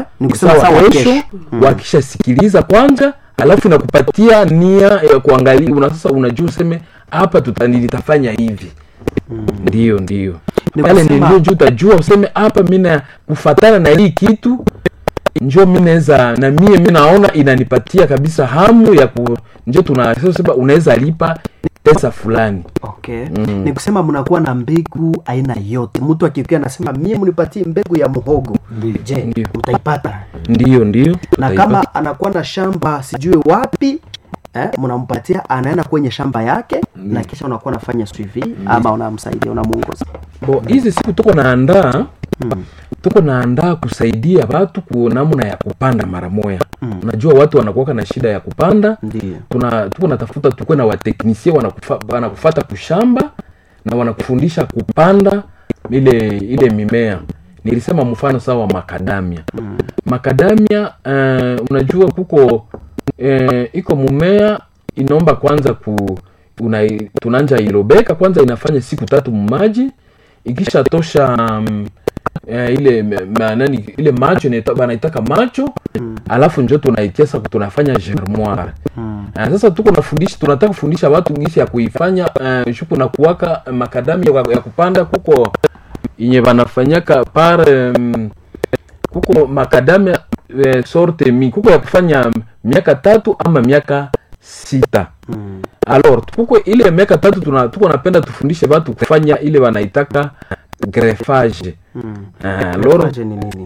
Ni ni kusema sawa sawa kesho kesho. wakishasikiliza kwanza alafu inakupatia nia ya kuangalia una sasa unajua useme hapa tuta- nitafanya hivi ndio ndio Ni pale kusema- ndio juu utajua useme hapa mina kufatana na hii kitu njo mi naweza na mie mi naona inanipatia kabisa hamu ya ku njo tunasema unaweza lipa pesa fulani okay ni kusema mnakuwa na mbegu aina yote mtu akikia anasema mie mnipatie mbegu ya muhogo je Ndio. utaipata ndio ndio na tutaipa- kama anakuwa na shamba sijui wapi eh, mnampatia anaenda kwenye shamba yake na kisha unakuwa nafanya suivi ama unamsaidia unamuongoza bo hizi siku tuko naandaa tuko naandaa kusaidia watu ku namna ya kupanda mara moya unajua watu wanakuwaka na shida ya kupanda ndio tuna tuko natafuta tukuwe na wateknisie wanakufa, wanakufata kushamba na wanakufundisha kupanda ile ile mimea nilisema mfano sawa makadamia makadamia uh, unajua kuko uh, iko mumea inaomba kwanza ku una, tunanja ilobeka kwanza inafanya siku tatu mumaji ikisha tosha um, eh, ile ma, nani ile macho inaita- banaitaka macho alafu njo tunaitia tunafanya germoire Ah, sasa tuko nafundisha tunataka kufundisha watu gisi ya kuifanya uh, shuku na kuwaka makadami ya, ya kupanda kuko yenye banafanyaka par um, kuko makadamia eh, sorte mi kuko ya kufanya miaka tatu ama miaka sita alors kuko ile miaka tatu tuna, tuko napenda tufundishe watu kufanya ile wanaitaka greffage Ah, alors Greffage ni nini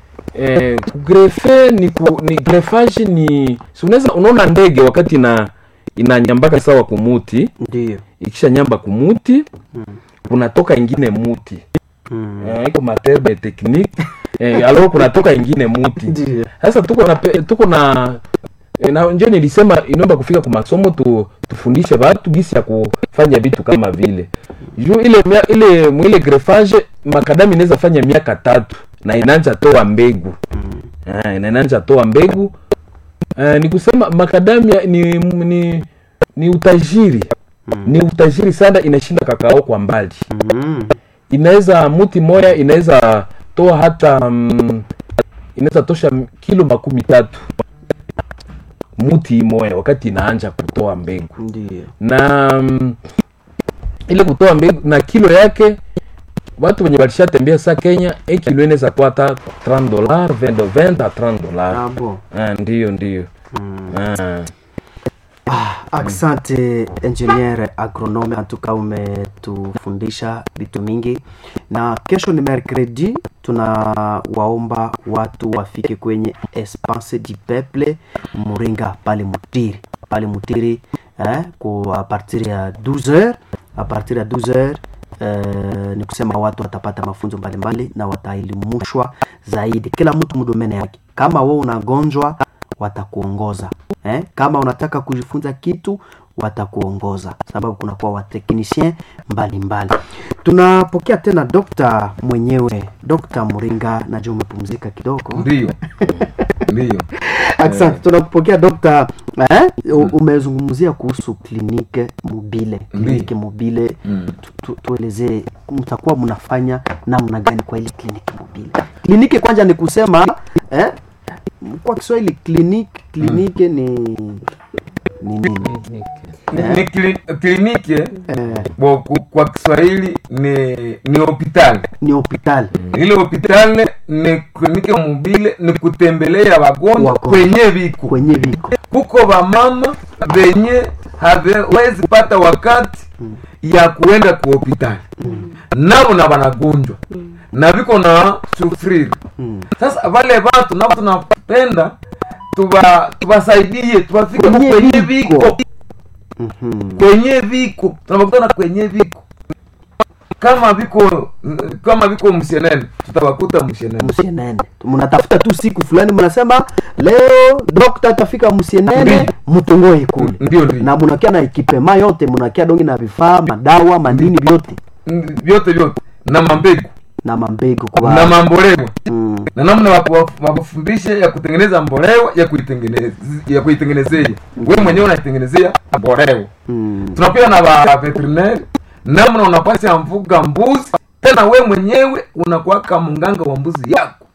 eh, kugrefe ni, ku, ni greffage ni si unaweza unaona ndege wakati ina inanyambaka sawa kumuti ndio ikisha nyamba kumuti kunatoka ingine muti Mm. eh, iko materme technique eh, alors kunatoka ingine muti Ndio. sasa tuko na pe- tuko na eh, na njo nilisema inaomba kufika kwa masomo tu, tufundishe watu gisi ya kufanya vitu kama vile juu ile mia- ile mwile greffage makadami inaweza fanya miaka tatu na inaanza toa mbegu Ah, na inaanza toa mbegu uh, ni kusema makadamia ni, ni, ni utajiri ni utajiri sana inashinda kakao kwa mbali Mm. inaweza muti moya inaweza toa hata mm, inaweza tosha m- kilo makumi tatu muti moya wakati inaanja kutoa mbegu ndio na mm, ile kutoa mbegu na kilo yake watu wenye walishatembea sa kenya e kilo inaweza kuwa hata 30 dolar 20 20 a 30 dolar Ah, bon. ah, ndiyo ndiyo ah. Ah, asante engineer agronome antuka umetufundisha vitu mingi na kesho ni mercredi tunawaomba watu wafike kwenye espace du peuple muringa pale mutiri pale mutiri eh, ku a partir ya 12h a partir ya 12h Uh, ni kusema watu watapata mafunzo mbalimbali na wataelimishwa zaidi kila mtu mdomene yake kama we unagonjwa watakuongoza eh? kama unataka kujifunza kitu watakuongoza sababu kunakuwa wateknisien mbalimbali tunapokea tena dokta mwenyewe dokta muringa najua umepumzika kidogo ndio ndio asante tunakupokea dokta eh? U- umezungumzia kuhusu klinike mobile klinike mobile tu, tu, tuelezee mtakuwa mnafanya namna gani kwa ile kliniki mobile kliniki kwanza ni kusema eh? kwa kiswahili kliniki kliniki ni ni nini ni kli- kliniki eh, bo ku- kwa kiswahili ni ni hospitali ni hospitali ile hospitali ni kliniki mobile ni kutembelea wagonjwa Wagonjwa. kwenye viko kwenye viko kuko vamama venye hawezi pata wakati ya kuenda ku hospitali navo na wanagonjwa na viko na sufriri sasa vale vatu navo tunapenda tuba tubasaidie tubafike Kwenye kwenye viko. viko Mhm. kwenye viko tunapakutana kwenye viko kama viko kama viko mshenene tutawakuta mshenene msienene mnatafuta tu siku fulani mnasema leo dokta atafika msienene Ndio. mtongoe kule Ndio, ndio. na mnakia na ekipema yote mnakia dongi na vifaa madawa mandini vyote vyote vyote na mambegu na mambegu kwa na mambolewa mm. na namna waku- wakufundishe ya kutengeneza mbolewa ya kuitengeneza ya kuitengenezea we mwenyewe unaitengenezea mbolewa Mm. tunakuwa na ba veterinary namna unapasha mfuga mbuzi tena we mwenyewe unakuwaka mnganga wa mbuzi yako